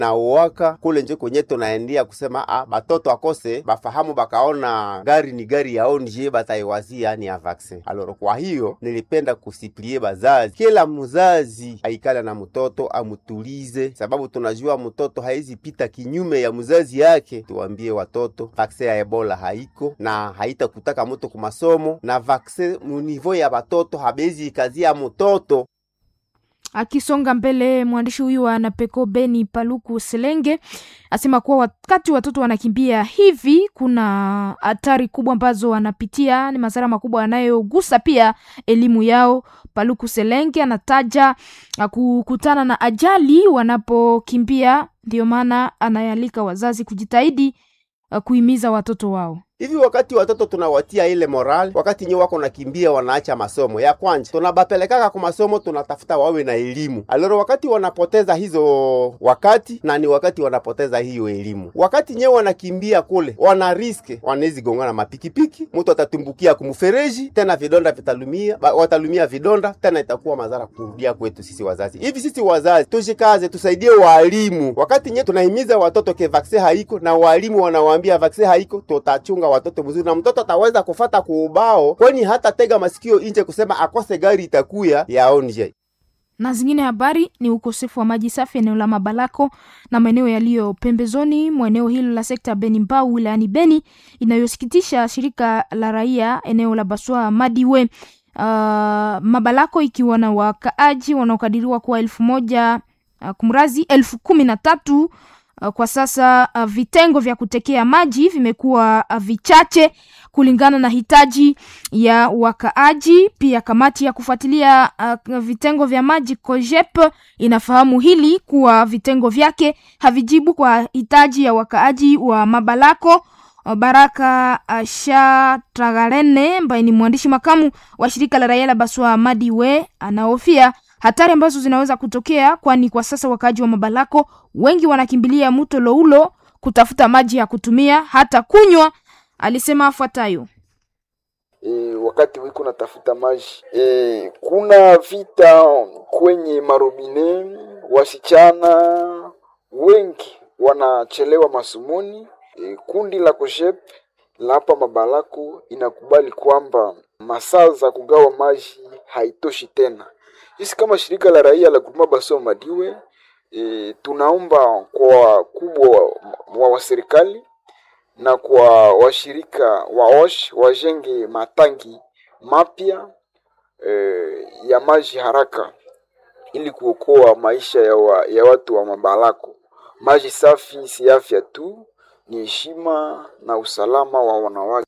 na uwaka kule nje kwenye tunaendia kusema ah, batoto akose bafahamu bakaona gari ni gari ya onje bataiwazia ni ya vaksin aloro. Kwa hiyo nilipenda kusiplie bazazi, kila mzazi aikala na mtoto amutulize, sababu tunajua mtoto haizi pita kinyume ya mzazi yake. Tuwambie watoto vaksin ya ebola haiko na haitakutaka moto kumasomo na vaksin munivo ya batoto habezi ikazia mtoto Akisonga mbele, mwandishi huyu wa Napeko Beni Paluku Selenge asema kuwa wakati watoto wanakimbia hivi, kuna hatari kubwa ambazo wanapitia, ni madhara makubwa yanayogusa pia elimu yao. Paluku Selenge anataja uh, kukutana na ajali wanapokimbia, ndio maana anayalika wazazi kujitahidi uh, kuhimiza watoto wao hivi wakati watoto tunawatia ile moral, wakati nyewe wako nakimbia, wanaacha masomo ya kwanja, tunabapelekaka kwa masomo, tunatafuta wawe na elimu aloro. Wakati wanapoteza hizo wakati na ni wakati wanapoteza hiyo elimu, wakati nyewe wanakimbia kule, wana riske wanawezi gongana mapikipiki, mtu atatumbukia kumfereji, tena vidonda vitalumia, watalumia vidonda, tena itakuwa madhara kurudia kwetu sisi wazazi. Hivi sisi wazazi tushikaze, tusaidie walimu, wakati nyewe tunahimiza watoto ke vaksin haiko na walimu wanawaambia vaksin haiko, tutachunga watoto mzuri na mtoto ataweza kufata kuubao, kwani hata tega masikio inje kusema akose gari itakuya yaonje. Na zingine habari ni ukosefu wa maji safi eneo la Mabalako na maeneo yaliyo pembezoni mwa eneo hilo la sekta Beni Mbau wilayani Beni, inayosikitisha shirika la raia eneo la Baswa Madiwe uh, Mabalako ikiwa na wakaaji wanaokadiriwa kuwa elfu moja uh, kumrazi elfu kumi na tatu kwa sasa uh, vitengo vya kutekea maji vimekuwa uh, vichache kulingana na hitaji ya wakaaji. Pia kamati ya kufuatilia uh, vitengo vya maji COGEP inafahamu hili kuwa vitengo vyake havijibu kwa hitaji ya wakaaji wa Mabalako. Uh, Baraka uh, Shatagarene ambaye ni mwandishi makamu wa shirika la raia la Baswa Madiwe anahofia hatari ambazo zinaweza kutokea, kwani kwa sasa wakaaji wa Mabalako wengi wanakimbilia mto Loulo kutafuta maji ya kutumia hata kunywa. Alisema afuatayo: E, wakati wiko natafuta maji e, kuna vita kwenye marobine, wasichana wengi wanachelewa masomoni. E, kundi la COGEP la hapa Mabalako inakubali kwamba masaa za kugawa maji haitoshi tena. Sisi kama shirika la raia la Guruma Baswa Madiwe e, tunaomba kwa wakubwa wa, wa serikali na kwa washirika wa OSH wajenge matangi mapya e, ya maji haraka ili kuokoa maisha ya, wa, ya watu wa Mabalako. Maji safi si afya tu, ni heshima na usalama wa wanawake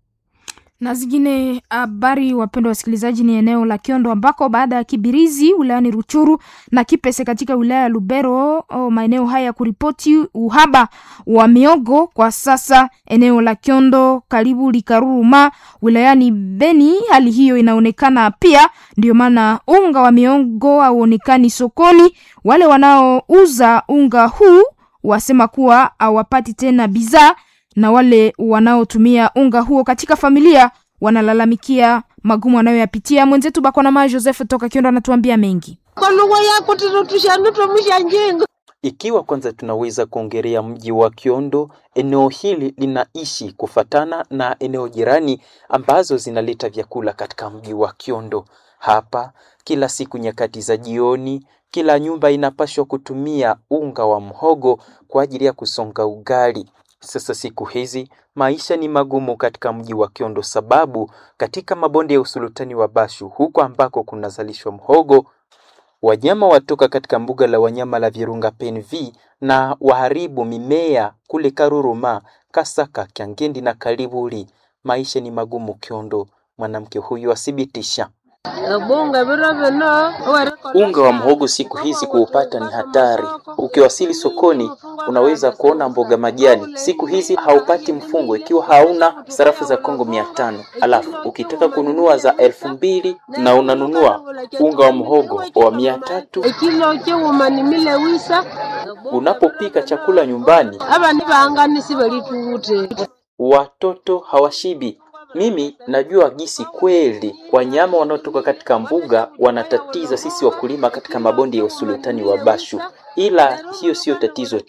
na zingine habari, wapendwa wasikilizaji, ni eneo la Kiondo ambako baada ya Kibirizi wilayani Ruchuru na Kipese katika wilaya ya Lubero, oh, maeneo haya kuripoti uhaba wa miogo, kwa sasa eneo la Kiondo karibu Likaruruma wilayani Beni, hali hiyo inaonekana pia. Ndio maana unga wa miogo hauonekani sokoni. Wale wanaouza unga huu wasema kuwa hawapati tena bidhaa na wale wanaotumia unga huo katika familia wanalalamikia magumu wanayoyapitia. Mwenzetu Bakwanama Joseph toka Kiondo anatuambia mengi. kwa lugha yako tinotushandutomusha njengo Ikiwa kwanza tunaweza kuongelea mji wa Kiondo, eneo hili linaishi kufatana na eneo jirani ambazo zinaleta vyakula katika mji wa Kiondo. Hapa kila siku nyakati za jioni, kila nyumba inapaswa kutumia unga wa mhogo kwa ajili ya kusonga ugali. Sasa siku hizi maisha ni magumu katika mji wa Kiondo, sababu katika mabonde ya usultani wa Bashu huko ambako kunazalishwa mhogo wanyama watoka katika mbuga la wanyama la Virunga PNV na waharibu mimea kule Karuruma, Kasaka, Kyangendi na Kalibuli. Maisha ni magumu Kiondo, mwanamke huyu athibitisha. bunga biro bino Unga wa mhogo siku hizi kuupata ni hatari. Ukiwasili sokoni, unaweza kuona mboga majani. Siku hizi haupati mfungo ikiwa hauna sarafu za Kongo mia tano. Alafu ukitaka kununua za elfu mbili na unanunua unga wa mhogo wa mia tatu. ekilo kyewumanimile wisa Unapopika chakula nyumbani, abani banganisi balituute watoto hawashibi. Mimi najua gisi kweli wanyama wanaotoka katika mbuga wanatatiza sisi wakulima katika mabonde ya usultani wa Bashu, ila hiyo siyo tatizo